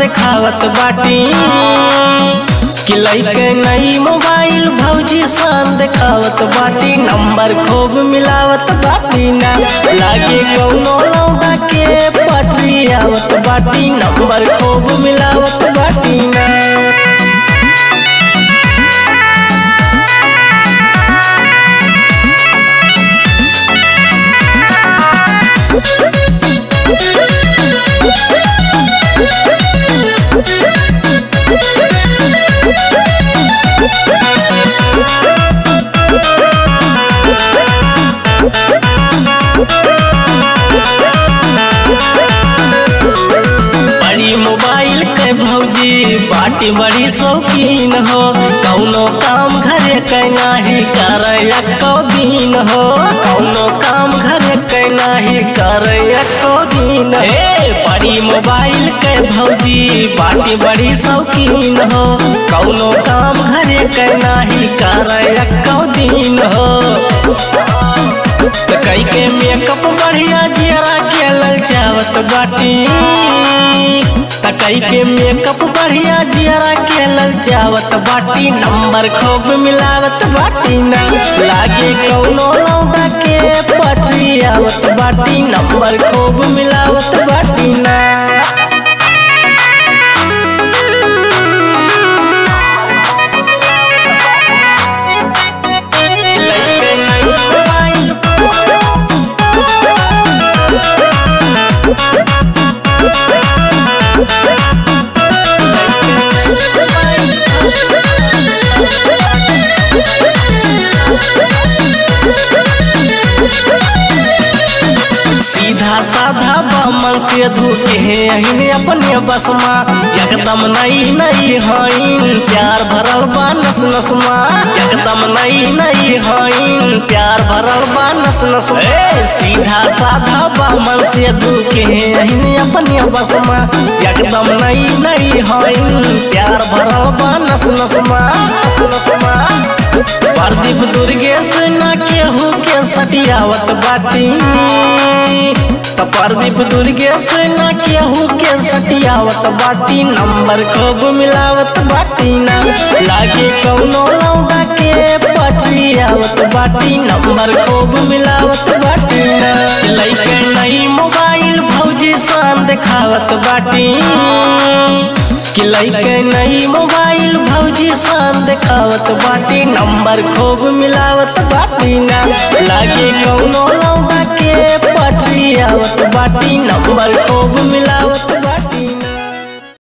दिखावत बाटी कि लइके नई मोबाइल भौजी सान दिखावत बाटी नंबर खूब मिलावत बाटी ना लागे कौनो लौंडा के पटरी आवत बाटी नंबर खूब मिलावत बाटी ना बड़ी मोबाइल के भौजी बाटी बड़ी शौकीन हो कौनो काम घरे के नाही करे एको दिन हो कौनो काम घरे के नाही करे एको दिन हे बड़ी मोबाइल के भौजी बाटी बड़ी शौकीन हो कौनो काम घरे के नाही करे एको दिन हो त कई के मेकअप बढ़िया जियरा के ललचावत बाटी त कई के मेकअप बढ़िया जियरा के ललचावत बाटी नंबर खूब मिलावत बाटी ना लागे कौनो लौंडा के पटरी आवत बाटी नंबर खूब मिलावत बाटी ना लइके नई मोबाइल सीधा साधा बामन से धोके है अहिन अपने बसमा एकदम नई नई हईन प्यार भरल बा नस नसमा एकदम नई नई हईन प्यार भरल बा नस नसमा ए सीधा साधा बामन से धोके है अहिन अपने बसमा एकदम नई नई हईन प्यार भरल बा नस नसमा नस नसमा प्रदीप दुर्गेश ना केहू के सटियावत बाटी त प्रदीप दुर्गेश ना केहू के सटियावत बाटी नंबर खूब मिलावत बाटी ना लागे कौनो लौंडा के पटरी आवत बाटी नंबर खूब मिलावत बाटी ना लइके नई मोबाइल भौजी शान दिखावत बाटी कि लइके नई मोबाइल भौजी शान दिखावत बाटी नंबर खूब मिलावत बाटी ना लागे कौनो लौंडा के पटरी आवत बाटी नंबर खूब मिलावत बाटी